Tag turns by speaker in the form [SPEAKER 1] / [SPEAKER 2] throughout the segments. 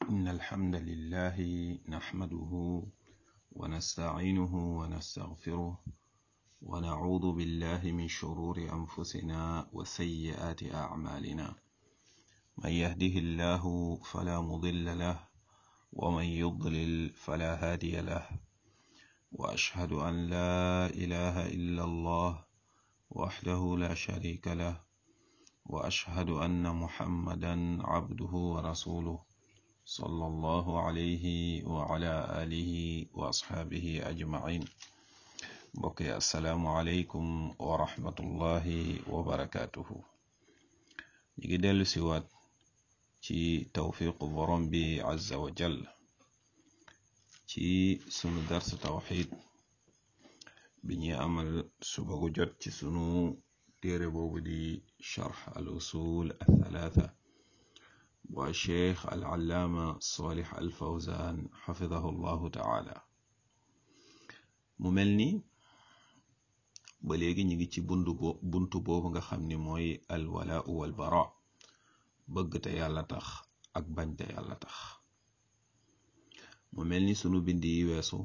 [SPEAKER 1] إن الحمد لله نحمده ونستعينه ونستغفره ونعوذ بالله من شرور أنفسنا وسيئات أعمالنا من يهده الله فلا مضل له ومن يضلل فلا هادي له وأشهد أن لا إله إلا الله وحده لا شريك له وأشهد أن محمدا عبده ورسوله صلى الله عليه وعلى آله وأصحابه أجمعين بقي السلام عليكم ورحمة الله وبركاته نيجي ديلو سيوات ci tawfiqu borom bi azza wa jall ci sunu dars tawxid bi ñuy amal suba gu jot ci sunu téere boobu di charx al usul althalatha wa cheikh al allaama salih al fawzan xafidahu llahu taala mu mel ni ba léegi ñu ngi ci buntu buntu boobu nga xam ni mooy al walaau wal bara bëgg te yàlla tax ak bañ te yàlla tax mu mel ni sunu bind yi weesu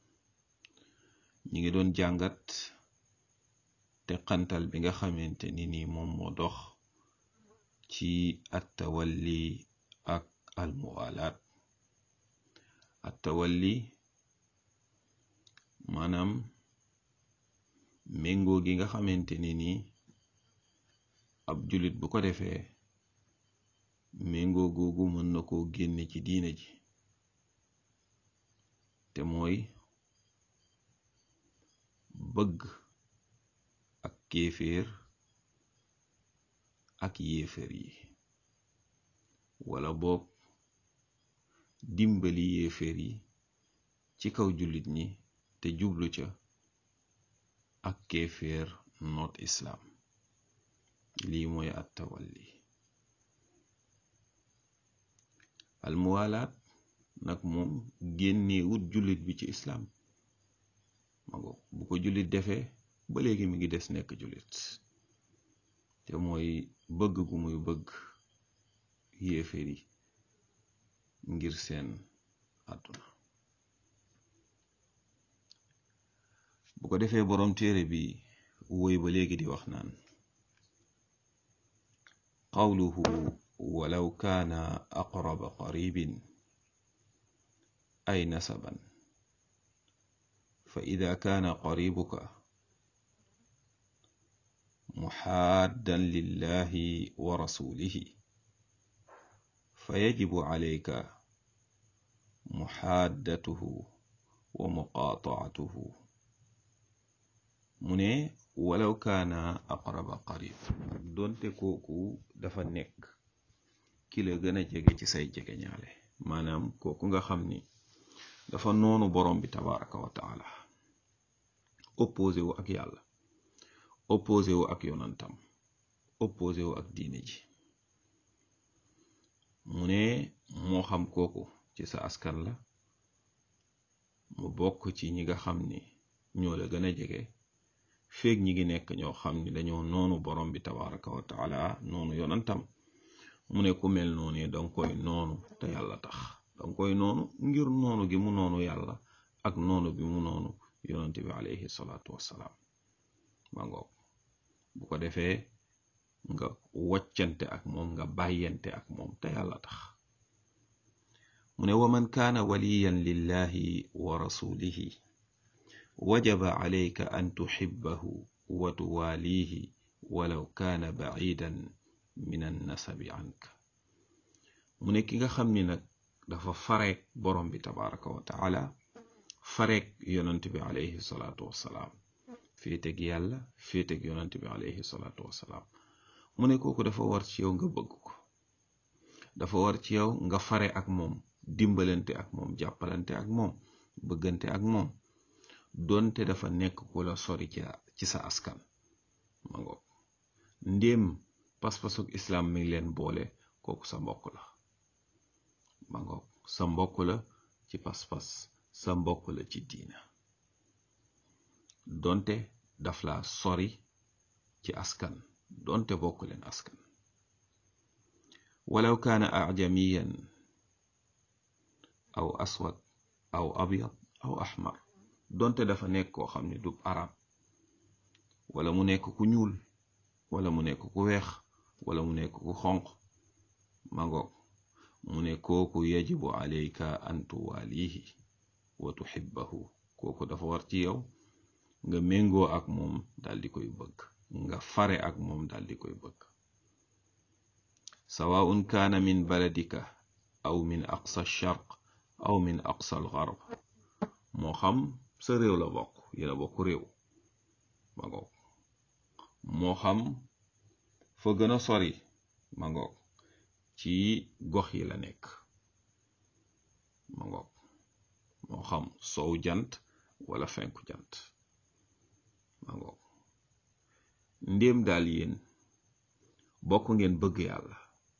[SPEAKER 1] ñi ngi doon jàngat te xantal bi nga xamante ni nii moom moo dox ci attawalli ak almuwalaat attawalli maanaam méngoo gi nga xamante ni nii ab julit bu ko defee méngoo googu mën na koo génne ci diine ji te mooy bëgg ak kéeféer ak yéeféer yi wala boog dimbali yéeféer yi ci kaw jullit ñi te jublu ca ak kéeféer noot islaam lii mooy at tawalli almuwalaat nag moom génnee wut jullit bi ci islaam mago bu ko jullit defee ba léegi mi ngi des nekk jullit te mooy bëgg gu muy bëgg yéeféer yi ngir seen àdduna bu ko defee boroom téere bi woy ba léegi di wax naan qawluhu walaw kaana aqraba qaribin ay nasaban fa ida kaana qaribuka muxaaddan lillahi wa rasulihi fa yajibu calayka muxaaddatuhu wa muqaataatuhu mu ne walaw kaana aqraba qarib doonte kooku dafa nekk ki la gën a jege ci say jege ñaale maanaam kooku nga xam ni dafa noonu borom bi tabaraka wa taala opposé wu ak yàlla opposé wu ak yonantam opposé wu ak diine ji mu ne moo xam kooku ci sa askan la mu bokk ci ñi nga xam ni ñoo la gën a jege feeg ñi ngi nekk ñoo xam ni dañoo noonu borom bi tabaraka wa taala noonu yonantam mu ne ku mel noonu danga koy noonu te yàlla tax danga koy noonu ngir noonu gi mu noonu yàlla ak noonu bi mu noonu yonante bi alayhi salaatu wassalaam ma ngoog bu ko defee nga waccante ak moom nga bàyyante ak moom te yàlla tax mu ne wa man kaana waliyan lillahi wa rasulihi wajaba alayka an tuhibbahu wa tuwaalihi walaw kaana bacidan min annasabi anka mu ne ki nga xam ni nag dafa fareek borom bi tabaraka wa taala fareek yonant bi alayhi salaatu wassalaam féeteg yàlla féeteg yonant bi alayhi salaatu wassalaam mu ne kooku dafa war ci yow nga bëgg ko dafa war ci yow nga fare ak moom dimbalante ak moom jàppalante ak moom bëggante ak moom doonte dafa nekk ku la sori ci sa askan ma ngoog ndéem pas-pasuk islaam mi ngi leen boole kooku sa mbokk la ma ngoog sa mbokk la ci pas-pas sa mbokk la ci diina donte daf la sori ci askan donte bokk leen askan walaw kaana ajamiyan aw aswad aw abyad aw ahmar donte dafa nekk koo xam ne du arab wala mu nekk ku ñuul wala mu nekk ku weex wala mu nekk ku xonq mangoog mu ne kooku yajibu alayka an tuwaalihi wa tuhibbahu kooku dafa war ci yow nga méngoo ak moom dal di koy bëgg nga fare ak moom dal di koy bëgg sawaun kaana min baladika aw min aqsa sharq aw min aqsa al gharb moo xam sa réew la bokk yéena bokk réew ma ngoog moo xam fa gën a sori ma ngoog ci gox yi la nekk ma ngoog moo xam sow jant wala fenku jant ma ngoog ndéem daal yéen bokk ngeen bëgg yàlla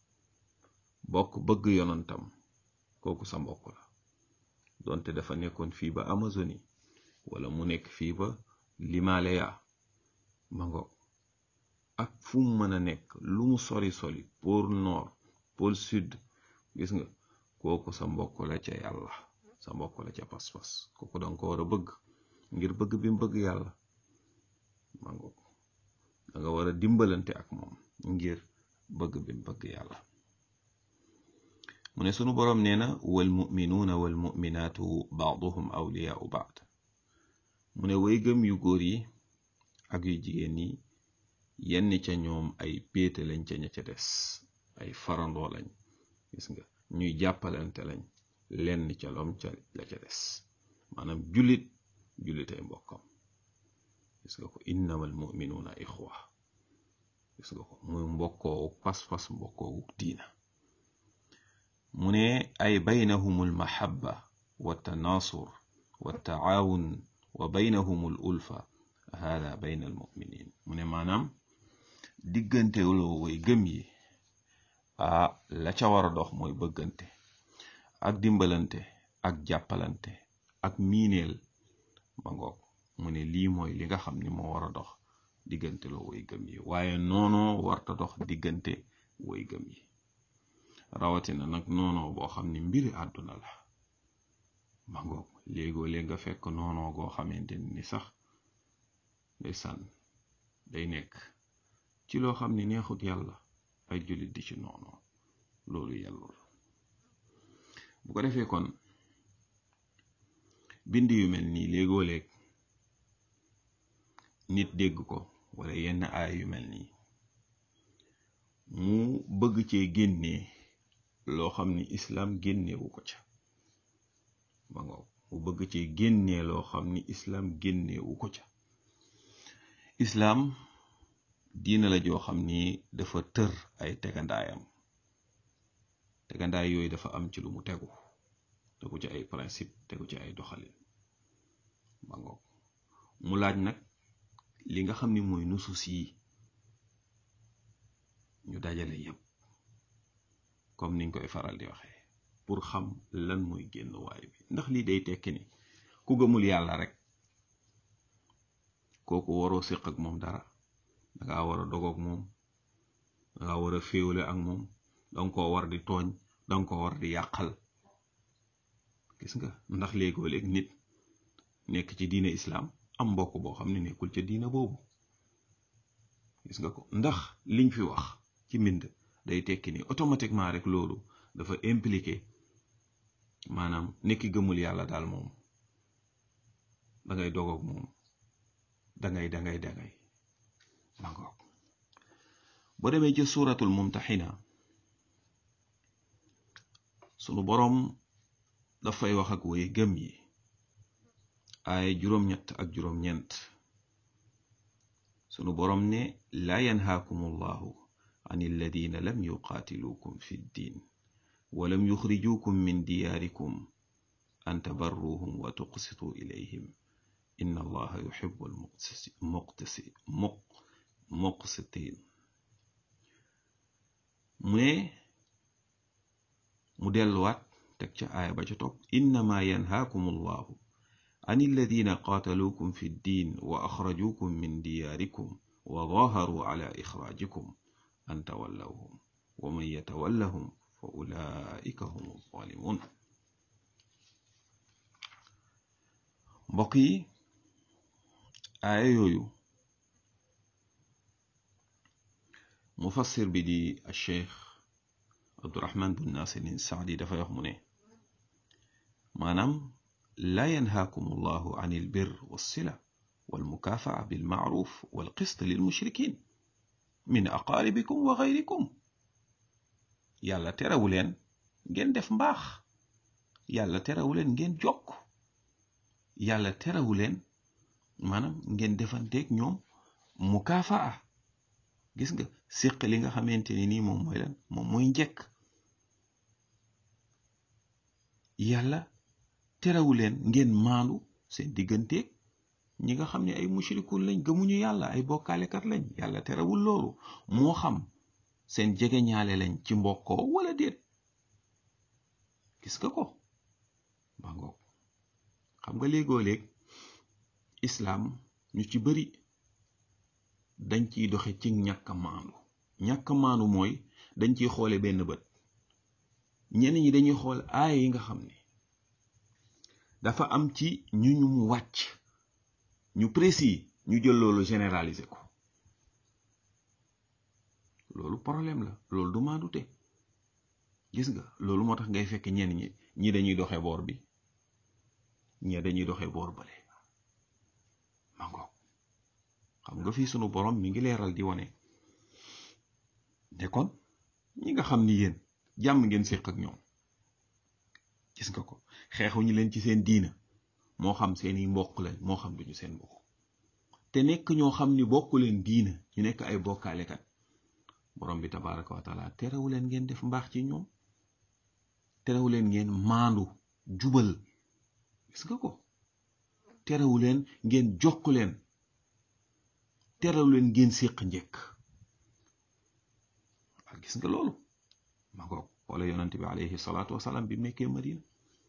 [SPEAKER 1] bokk bëgg yonantam kooku sa mbokk la donte dafa nekkoon fii ba Amazonie wala mu nekk fii ba Limalaya ma ngoog ak fu mu mën a nekk lu mu sori sori pôle nord pôle sud gis nga kooku sa mbokk la ca yàlla sa mbokk la ca pas-pas kooku danga ko war a bëgg ngir bëgg bi mu bëgg yàlla ma ngoog danga war a dimbalante ak moom ngir bëgg bi mu bëgg yàlla mu ne sunu boroom nee na wal muminuuna wal muminaatu baaduhum awliyaau baad mu ne way gëm yu góor yi ak yu jigéen yi yenn ca ñoom ay péete lañ ca ña ca des ay farandoo lañ gis nga ñuy jàppalante lañ lenn ca loom ca la ca des maanaam jullit jullitay mbokkam gis nga ko innamal muminuuna ixwa gis nga ko muy mbokkoowu pas-pas mbokkoowu diina mu ne ay baynahum almahabba wa tanaasur wa taawun wa baynahum al ulfa hada bayna al muminin mu ne maanaam diggante loo way gëm yi ah la ca war a dox mooy bëggante ak dimbalante ak jàppalante ak miineel ma ngoog mu ne lii mooy li nga xam ni moo war a dox diggante loo way gëm yi waaye noonoo warta dox diggante way gëm yi rawatina nag noonoo boo xam ni mbiri àdduna la ma ngoog léegoo léeg nga fekk noonoo goo xamante ni sax day sànn day nekk ci loo xam ni neexut yàlla ay jullit di ci noonoo loolu yàllul bu ko defee kon bind yu mel nii léegoo léeg nit dégg ko wala yenn aay yu mel nii mu bëgg cee génnee loo xam ni islaam génnewu ko ca ma ngoog mu bëgg cee génnee loo xam ni islaam génnewu ko ca islaam diina la joo xam ni dafa tër ay tegandaayam tegandaay yooyu dafa am ci lu mu tegu tegu ci ay principe tegu ci ay doxalin ma ngoog mu laaj nag li nga xam ni mooy nusus yi ñu dajale yépp comme niñ koy faral di waxee pour xam lan mooy génn waay bi ndax lii day tekki ni ku gëmul yàlla rek kooku waroo séq ak moom dara danga war a dogoog moom danga war a féewle ak moom danga ko war di tooñ danga ko war di yàqal gis nga ndax léegoo léeg nit nekk ci diine islaam am mbokk boo xam ne nekkul ca diina boobu gis nga ko ndax liñ fi wax ci mbind day tekki ni automatiquement rek loolu dafa impliqué maanaam nekki gëmul yàlla daal moom dangay dogoog moom dangay dangay dangay mangoog boo demee ci suuratul mumtaxina sunu boroom dafay wax ak way gëm yi ay juróom-ñett ak juróom-ñeent sunu boroom ne laa yanhaakum allahu an alladina lam yuqaatiluukum fi ddin walam yuxrijuukum min diyaarikum an tabarruhum wa tuqsituu ilayhim inna allaha yuxibu almuqsitiin mu ne mu delluwaat teg ca aaya ba ca topp innama yanhaakum allahu an alladina qaataluukum fi ddin wa axrajuukum min diyaarikum wa daharuu ala ixraajikum an tawallawhum wa man yatawallahum fa ulaika hum zalimun mbokk yi aaya yooyu mufassir bi di cheikh abdurahman bun nasirin saadi dafay wax mu ne maanaam laa yanhaakum allahu an il bir walsila walmukafaa bilmaaruf walqist lilmushrikin min aqaaribikum wa gayrikum yàlla terewu leen ngeen def mbaax yàlla terewu leen ngeen jokk yàlla terewu leen maanaam ngeen defanteeg ñoom mukafaa gis nga séq li nga xamante ni nii moom mooy lan moom mooy njekk yàlla terewu leen ngeen maandu seen digganteeg ñi nga xam ne ay mushrikun lañ gëmuñu yàlla ay bokkaalekat lañ yàlla terewul loolu moo xam seen jege ñaale lañ ci mbokkoo wala déet gis nga ko ba ngoog xam nga léegoo léeg islaam ñu ci bari dañ ciy doxe ci ñàkk maandu ñàkk maandu mooy dañ ciy xoole benn bët ñenn ñi dañuy xool aaya yi nga xam ne dafa am ci ñu ñu mu wàcc ñu précis ñu jël loolu généraliser ko loolu problème la loolu du maandute gis nga loolu moo tax ngay fekk ñenn ñi ñi dañuy doxe boor bi ñi dañuy doxe boor bale ma ngoog xam nga fii sunu borom mi ngi leeral di wane ne kon ñi nga xam ni yéen jàmm ngeen séq ak ñoom gis nga ko xeexuñu leen ci seen diina moo xam seeni mbokk lañ moo xam duñu seen mbokk te nekk ñoo xam ni bokk leen diina ñu nekk ay bokkaalekat borom bi tabaraka wa taala terewu leen ngeen def mbaax ci ñoom terewu leen ngeen maandu jubal gis nga ko terewu leen ngeen jokk leen terewu leen ngeen séq njëkk ak gis nga loolu ma ngoog wala yonante bi alayhi salaatu wasalaam bi mu nekkee madina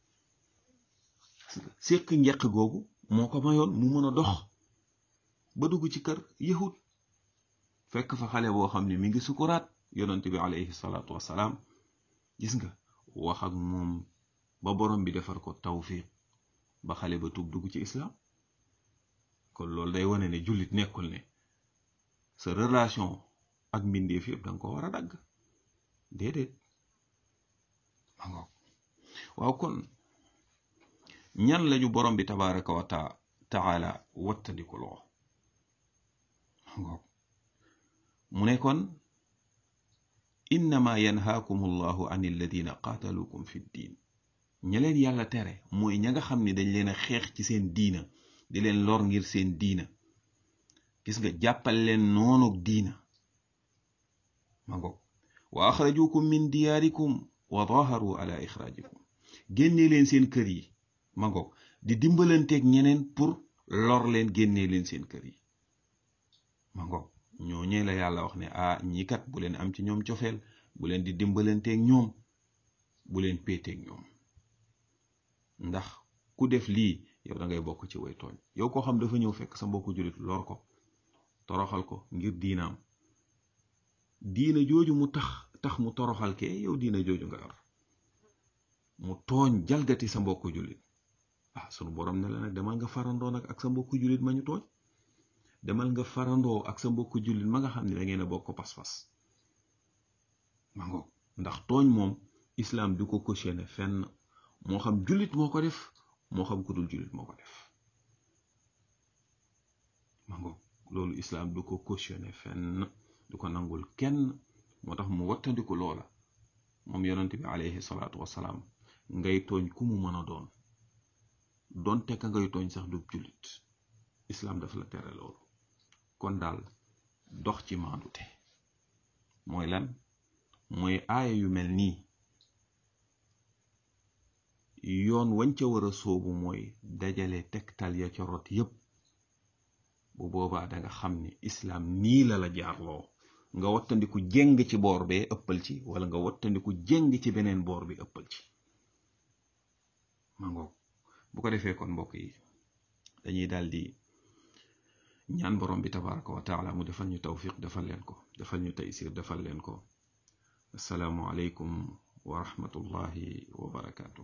[SPEAKER 1] séq njëkk googu moo ko mayoon mu mën a dox ba dugg ci kër yahud fekk fa xale boo xam ne mi ngi sukuraat yonante bi alayhi salaatu wasalaam gis nga wax ak moom ba borom bi defar ko tawfiq ba xale ba tuub dugg ci islam kon loolu day wane ne jullit nekkul ne sa relation ak mbindeef yëpp danga ko war a dagg déedéet ma ngoog waaw kon ñan lañu borom bi tabaraka wa taala wattandiku loo ma ngoog mu ne kon innama yanhaakum allahu an alladina qaataluukum fi ddin ña leen yàlla tere mooy ña nga xam ne dañ leen a xeex ci seen diina di leen lor ngir seen diina gis nga jàppal leen noonug diina ma ngoog wa axrajukum min diyaarikum wa daharu ala ixraajikum génnee leen seen kër yi ma ngoog di dimbalanteeg ñeneen pour lor leen génnee leen seen kër yi ma ngoog ñooñee la yàlla wax ne ah ñii kat bu leen am ci ñoom cofeel bu leen di dimbalanteeg ñoom bu leen péeteeg ñoom ndax ku def lii yow da ngay bokk ci way tooñ yow koo xam dafa ñëw fekk sa mbokku jullit lor ko toroxal ko ngir diinaam diina jooju mu tax tax mu toroxal kee yow diina jooju nga yor mu tooñ jalgati sa mbokku jullit ah sunu borom ne la nag demal nga farandoo nag ak sa mbokku jullit ma ñu tooñ demal nga farandoo ak sa mbokku jullit ma nga xam ne da ngeen a bokk pas-pas ma ngoog ndax tooñ moom islaam du ko cautionné fenn moo xam jullit moo ko def moo xam ku dul jullit moo ko def ma ngoog loolu islaam du ko cautionné fenn du ko nangul kenn moo tax mu wattandiku loola moom yonent bi alayhi salaatu wasalaam ngay tooñ ku mu mën a doon donte ka ngay tooñ sax du jullit islaam dafa la tere loolu kon daal dox ci maandute mooy lan mooy aaya yu mel nii yoon wañ ca war a soobu mooy dajale tegtal ya ca rot yépp bu boobaa danga xam ni islaam nii la la jaarloo nga wattandiku jéng ci boor bee ëppal ci wala nga wattandiku jéng ci beneen boor bi ëppal ci ma ngoog bu ko defee kon mbokk yi dañuy daal di ñaan borom bi tabaraka wa taala mu defal ñu tawfiq defal leen ko defal ñu taysir defal leen ko asalaamu aleykum wa rahmatullahi wa barakaatu